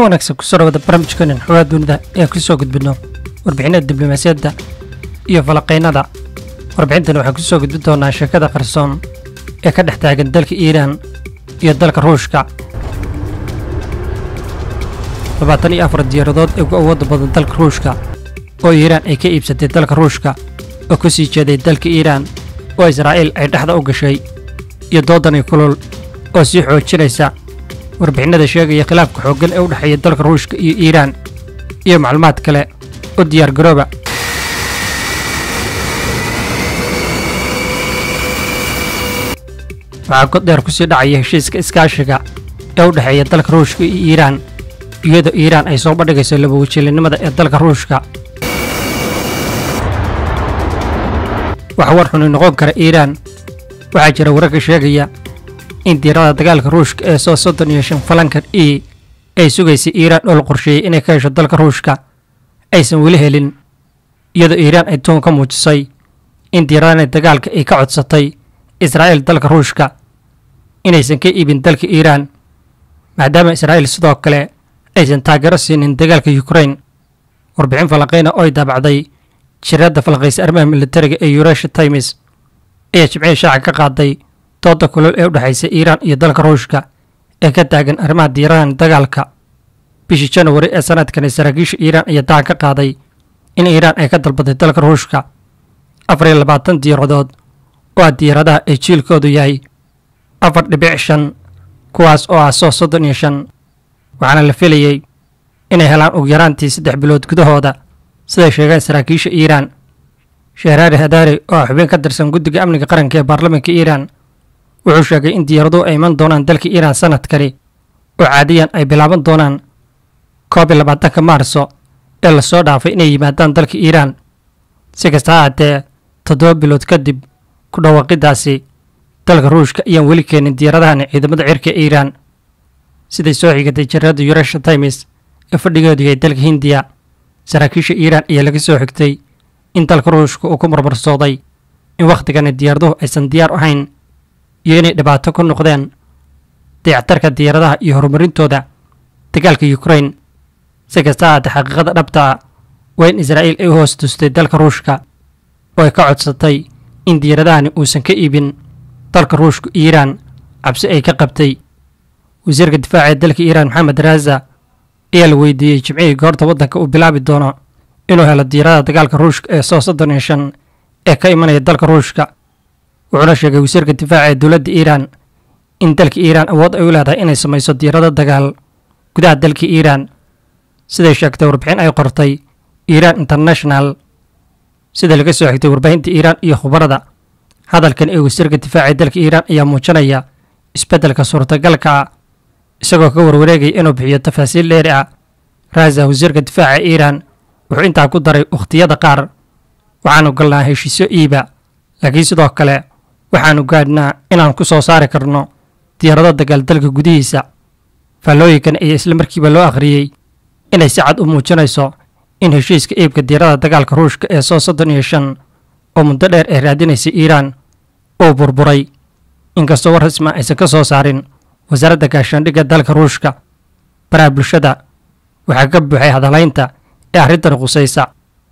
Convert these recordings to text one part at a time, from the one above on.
wanaagsan kusoo dhawada barnaamijkeenan xogaa dunida ee ku soo gudbinno warbixinada diblomaasiyadda iyo falaqaynada warbixintani waxaan ku soo gudbin doonaa sheekada qarsoon ee ka dhex taagan dalka iiraan iyo dalka ruushka labaatan iyo afar diyaaradood ee ugu awoodda badan dalka ruushka oo iiraan ay ka iibsatay dalka ruushka oo ku sii jeeday dalka iiraan oo israa'iil ay dhexda u gashay iyo doodani kulul oo sii xoojinaysa warbixinada sheegaya khilaafka xooggan ee u dhexeeya dalka ruushka iyo iiraan iyo macluumaad kale u diyaar garooba waxaa god dheer ku sii dhacaya heshiiska iskaashiga ee u dhexeeya dalka ruushka iyo iiraan iyadoo iiraan ay soo bandhigayso labawajiilinimada ee dalka ruushka wax war xuni noqon kara iiraan waxaa jira wararka sheegaya in diirada dagaalka ruushka ee soo soddon iyo shan falankan e ay sugaysay iiraan oo la qorsheeyey inay ka hesho dalka ruushka aysan weli helin iyadoo iiraan ay tuun ka muujisay in diiradani dagaalka ay ka codsatay israa'iil dalka ruushka inaysan ka iibin dalka iiraan maadaama israa'iil sidoo kale aysan taageero siinin dagaalka yukrain warbixin falanqayna oo ay daabacday jiradda falaqaysa arrimaha militariga ee yuresha times ayaa jimcihii shaaca ka qaaday dooda kulol ee u dhexaysa iiraan iyo dalka ruushka ee ka taagan arrimaha diiradan dagaalka bishii janawari ee sanadkani saraakiisha iiraan ayaa dacan ka qaaday in iiraan ay ka dalbatay dalka ruushka afar iyo labaatan diiradood oo ah diiradaha ay jiilkoodu yahay afar dhibic shan kuwaas oo ah soo soddon iyo shan waxaana la filayey inay helaan ugu yaraantii saddex bilood gudahooda siday sheegeen saraakiisha iiraan shehraari hadaari oo ah xubin ka tirsan guddiga amniga qaranka ee baarlamaanka iiraan wuxuu sheegay in diyaaraduhu ay iman doonaan dalka iiraan sanadkani oo caadiyan ay bilaaban doonaan koob iyo labaatanka maarso ee lasoo dhaafay inay yimaadaan dalka iiraan si kasta ha haatee toddoba bilood kadib ku dhawaaqidaasi dalka ruushka ayaan weli keenin diyaaradahani ciidamada cirka iiraan siday soo xigatay jareedda yuresha times ee fadhigeedu yahay dalka hindiya saraakiisha iiraan ayaa laga soo xigtay in dalka ruushka uu ku marmarsooday in wakhtigani diyaaraduhu aysan diyaar ahayn iyo inay dhibaato ku noqdeen dayactarka diyaaradaha iyo horumarintooda dagaalka yukrain si kasta haatee xaqiiqada dhabta ah waa in israa'iil ay u hoos tustay dalka ruushka oo ay ka codsatay in diyaaradahani uusan ka iibin dalka ruushka iiraan cabsi ay ka qabtay wasiirka difaaca ee dalka iiraan maxamed raaza ayaa la weydiiyey jimcihii goorta waddanka uu bilaabi doono inuu helo diyaarada dagaalka ruushka ee soo soddon iyo shan ee ka imanaya dalka ruushka wuxuuna sheegay wasiirka difaaca ee dowladda iiraan in dalka iiraan awood ay u leedahay inay samayso diyaarado dagaal gudaha dalka iiraan siday sheegtay warbixin ay qortay iiraan international sida laga soo xigtay warbaahinta iiraan iyo khubarada hadalkan ee wasiirka difaaca ee dalka iiraan ayaa muujinaya isbeddelka suurtagalka ah isagoo ka warwareegaya inuu bixiyo tafaasiil dheeri ah raaza wasiirka difaaca iiraan wuxuu intaa ku daray wakhtiyada qaar waxaanu galnaa heshiisyo iiba laakiin sidoo kale waxaanu gaadhnaa inaan ku soo saari karno diyaarado dagaal dalka gudihiisa faallooyinkan ayaa isla markiiba loo akhriyey inay si cad u muujinayso in heshiiska iibka diyaarada dagaalka ruushka ee soo soddon iyo shan oo muddo dheer ay raadinaysay iiraan uu burburay inkastoo war rasma aysan ka soo saarin wasaaradda gaashaandhigga dalka ruushka baraha bulshada waxaa ka buuxay hadalaynta ee arrintan khusaysa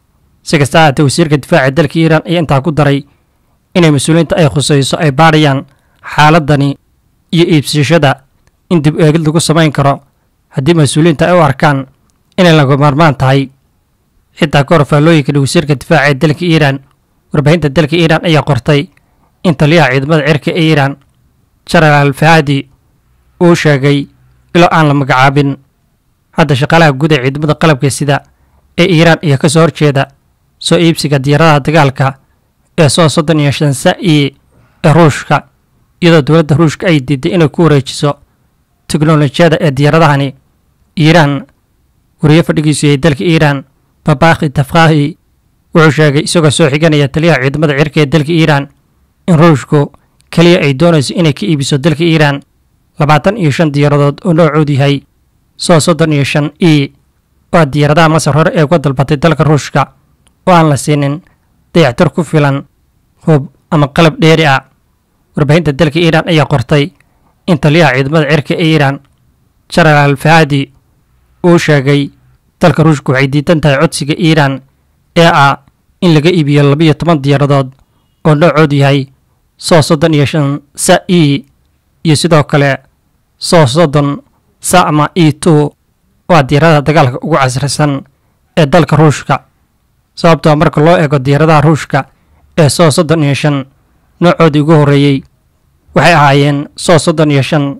si kasta haatee wasiirka difaaca dalka iiraan ayaa intaa ku daray inay mas-uuliyiinta ay khusayso ay baadhayaan xaaladani iyo iibsashada in dib eegid lagu samayn karo haddii mas-uuliyiinta ay u arkaan inay laga maarmaan tahay xitaa ka hor faallooyinkani wasiirka difaaca ee dalka iiraan warbaahinta dalka iiraan ayaa qortay in taliyaha ciidamada cirka ee iiraan jenaraal fahadi uu sheegay iloo aan la magacaabin hadda shaqaalaha guud ee ciidamada qalabka sida ee iiraan ayaa ka soo horjeeda soo iibsiga diyaaradaha dagaalka ee soo soddon iyo shan sa-i ee ruushka iyadoo dowladda ruushka ay diiday inay ku wareejiso teknolojiyada ee diyaaradahani iiraan wariye fadhigiisu yahay dalka iiraan babakhi tafkhahi wuxuu sheegay isagoo soo xiganaya taliyaha ciidamada cirka ee dalka iiraan in ruushku keliya ay doonayso inay ka iibiso dalka iiraan labaatan iyo shan diyaaradood oo noocoodu yahay soo soddon iyo shan e oo diyaaradaha masar hore ee uga dalbatay dalka ruushka oo aan la siinin dayactir ku filan hub ama qalab dheeri ah warbaahinta dalka iiraan ayaa qortay in taliyaha ciidamada cirka ee iiraan jenaraal fahadi uu sheegay dalka ruushka waxay diidan tahay codsiga iiraan ee ah in laga iibiyo labiyo toban diyaaradood oo noocoodu yahay soo soddon iyo shan sa e iyo sidoo kale soo soddon sa'ma e two waa diyaaradaha dagaalka ugu casrisan ee dalka ruushka sababtoo marka loo eego diyaaradaha ruushka ee soo soddon iyo shan noocoodii ugu horreeyey waxay ahaayeen soo soddon iyo shan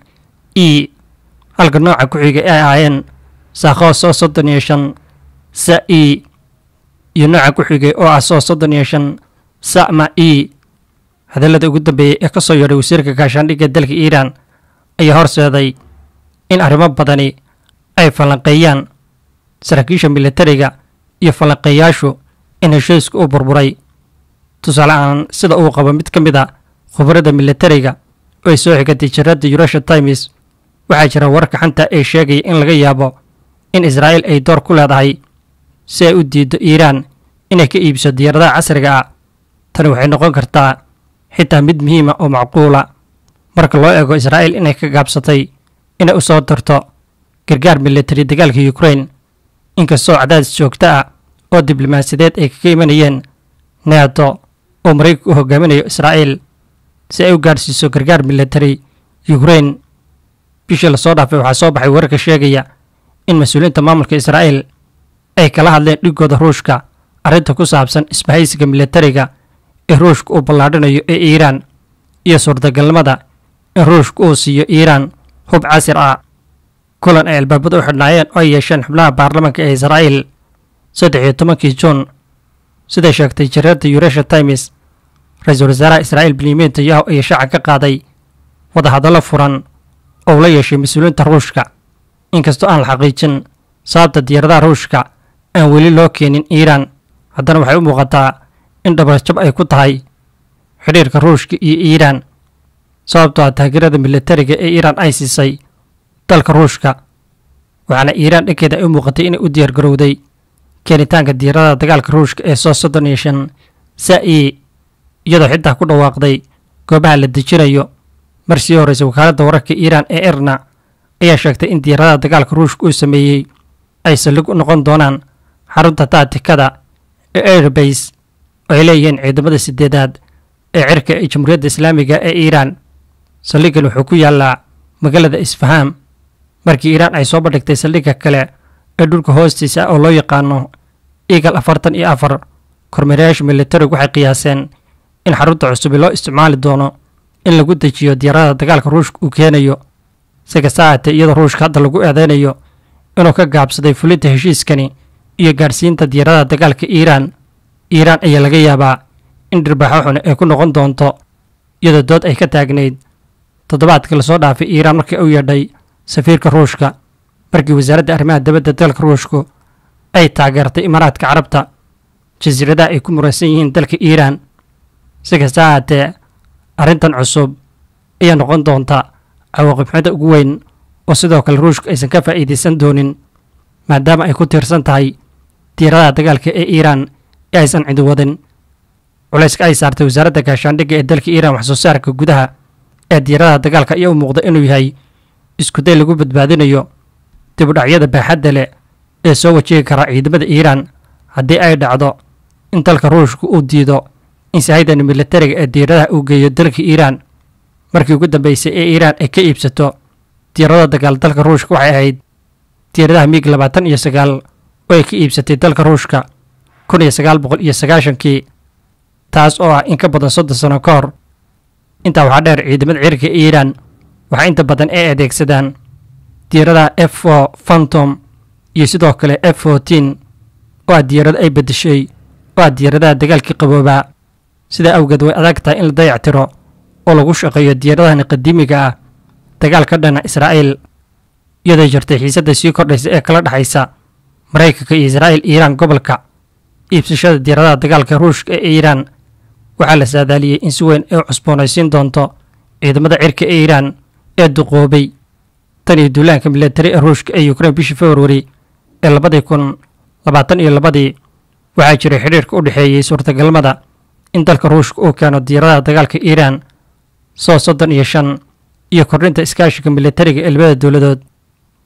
e halka nooca ku xiga ay ahaayeen saakho soo soddon iyo shan sa e iyo nooca ku xigay oo ah soo soddon iyo shan sa'ma e hadallada ugu dambeeyey ee ka soo yeedhay wasiirka gaashaandhigga dalka iiraan ayaa horseeday in arrimo badani ay falanqeeyaan saraakiisha militariga iyo falanqeeyaashu in heshiisku u burburay tusaale ahaan sida uu qabo mid ka mid a khubarada militariga oo ay soo xigatay jaradda eurasian times waxaa jira wararka xanta ee sheegaya in laga yaabo in israa'iil ay door ku leedahay si ay u diiddo iiraan inay ka iibso diyaaradaha casriga ah tani waxay noqon kartaa xitaa mid muhiima oo macquula marka loo eego israa'iil inay ka gaabsatay inay u soo dirto gargaar militari dagaalka ukrain inkastoo cadaadis joogto ah oo diblomaasiyadeed ay kaga imanayeen neeto oo maraykanka u hogaaminayo israa'iil si ay u gaadhsiiso gargaar militari ukrain bishii lasoo dhaafay waxaa soo baxay wararka sheegaya in mas-uuliyiinta maamulka israa'iil ay kala hadleen dhigooda ruushka arrinta ku saabsan isbahaysiga militariga ee ruushka uu ballaadhinayo ee iiraan iyo suurtagalnimada in ruushka uu siiyo iiraan hub casir ah kulan ay albaabada u xidhnaayeen oo ay yeesheen xubnaha baarlamaanka ee israa'iil saddex iyo tobankii juun siday sheegtay jareerda eurasian times ra-iisul wasaaraha israa'iil benyamin netanyahu ayaa shaaca ka qaaday wadahadallo furan oo ula yeeshay mas-uuliyiinta ruushka inkastoo aan la xaqiijin sababta diyaaradaha ruushka aan weli loo keenin iiraan haddana waxay u muuqataa in dhabarjab ay ku tahay xidhiirka ruushka iyo iiraan sababtoo ah taageerada militariga ee iiraan ay siisay dalka ruushka waxaana iiraan dhankeeda ay u muuqatay inay u diyaargarowday keenitaanka diyaaradaha dagaalka ruushka ee soo soddon iyo shan sa-i iyadoo xitaa ku dhawaaqday goobaha la dejinayo mar sii horreysay wakaaladda wararka iiraan ee erna ayaa sheegtay in diyaaradaha dagaalka ruushka uu sameeyey ay saldhig u noqon doonaan xarunta taatikada ee airbase oo ay leeyihiin ciidamada sideedaad ee cirka ee jamhuuriyadda islaamiga ee iiraan saldhiggan wuxuu ku yaallaa magaalada isfahaam markii iiraan ay soo bandhigtay saldhigga kale ee dhulka hoostiisa oo loo yaqaano eagal afartan iyo afar kormeerayaasha militarigu waxay qiyaaseen in xarunta cusubi loo isticmaali doono in lagu dejiyo diyaaradaha dagaalka ruushka uu keenayo si kasta ahaatee iyadoo ruushka hadda lagu eedeynayo inuu ka gaabsaday fulinta heshiiskani iyo gaadhsiinta diyaaradaha dagaalka iiraan iiraan ayaa laga yaabaa in dhirbaaxo xun ay ku noqon doonto iyadoo dood ay ka taagnayd toddobaadkii lasoo dhaafay iiraan markii u yeedhay safiirka ruushka markii wasaaradda arrimaha dibadda dalka ruushku ay taageertay imaaraadka carabta jasiiradaha ay ku muransan yihiin dalka iiraan si kasta ahaatee arrintan cusub ayaa noqon doonta cawaaqibxumada ugu weyn oo sidoo kale ruushka aysan ka faa'iidaysan doonin maadaama ay ku tiirsan tahay diyaaradaha dagaalka ee iiraan ee aysan cidi wadin culayska ay saartay wasaaradda gaashaandhigga ee dalka iiraan wax soo saarka gudaha ee diyaaradaha dagaalka ayaa u muuqda inuu yahay iskuday lagu badbaadinayo dibudhacyada baaxadda leh ee soo wajihi kara ciidamada iiraan haddii ay dhacdo in dalka ruushka uu diido in sahaydan militariga ee diyaaradaha uu geeyo dalka iiraan markii ugu dambeysay ee iiraan ay ka iibsato diyaarada dagaal dalka ruushka waxay ahayd diyaaradaha miig labaatan iyo sagaal oo ay ka iibsatay dalka ruushka kun iyo sagaal boqol iyo sagaashankii taas oo ah in ka badan soddon sano ka hor intaa waxaa dheer ciidamada cirka ee iiraan waxaa inta badan ay adeegsadaan diyaaradaha f o phantom iyo sidoo kale f fourteen oo ah diyaarado ay beddeshay oo ah diyaaradaha dagaalkii qaboobaa sidaa awgeed way adag tahay in la dayactiro oo lagu shaqeeyo diyaaradahani qadiimiga ah dagaalka dhana israa'iil iyadoo jirtay xiisadda sii kordhaysa ee kala dhexaysa maraykanka iyo israa'iil iiraan gobolka iibsashada diyaaradaha dagaalka ruushka ee iiraan waxaa la saadaaliyey in si weyn ay u cusboonaysiin doonto ciidamada cirka ee iiraan ee duqoobay tan iyo duulaanka militari ee ruushka ee ukrain bishii februari ee labadii kun labaatan iyo labadii waxaa jiray xidhiirka u dhexeeyey suurtagalmada in dalka ruushka uu keeno diyaaradaha dagaalka iiraan soo soddon iyo shan iyo kordhinta iskaashiga militariga ee labada dowladood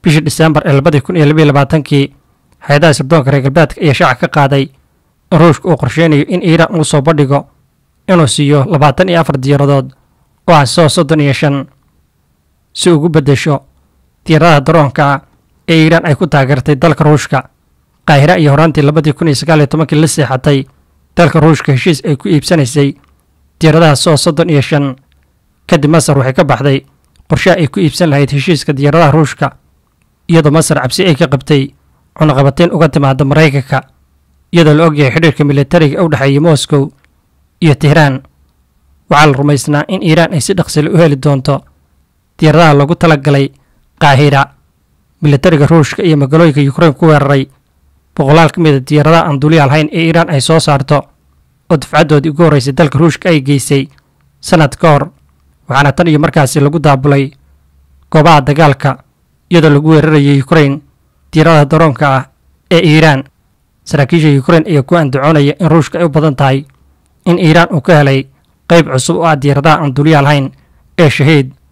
bishii diseembar ee labadii kun iyo labiyo labaatankii hay-adaha sirdoonka reer galbeedka ayaa shaaca ka qaaday in ruushka uu qorsheynayo in iiraan uu soo bandhigo inuu siiyo labaatan iyo afar diyaaradood oo ah soo soddon iyo shan si ugu beddesho diyaaradaha daroonka ah ee iiraan ay ku taageertay dalka ruushka qaahira iyo horaantii labadii kun iyo sagaal iyo tobankii la seexatay dalka ruushka heshiis ay ku iibsanaysay diyaaradaha soo soddon iyo shan kadib masar waxay ka baxday qorshaha ay ku iibsan lahayd heshiiska diyaaradaha ruushka iyadoo masar cabsi ay ka qabtay cunaqabateyn uga timaada maraykanka iyadoo la ogyahay xidhiirka militariga u dhexeeya moscow iyo tehraan waxaa la rumaysnaa in iiraan ay si dhaqsile u heli doonto diyaaradaha loogu talagalay qaahira militariga ruushka iyo magaalooyinka yukrain ku weeraray boqolaal ka mid a diyaaradaha aan duuliya lahayn ee iiraan ay soo saarto oo dafcaddoodii ugu horraysay dalka ruushka ay geysay sannad ka hor waxaana tan iyo markaasi lagu daabulay goobaha dagaalka iyadoo lagu weerarayay yukrain diyaaradaha daroonka ah ee iiraan saraakiisha yukrain ayaa ku andacoonaya in ruushka ay u badan tahay in iiraan uu ka helay qayb cusub oo ah diyaaradaha aan duuliya lahayn ee shahiid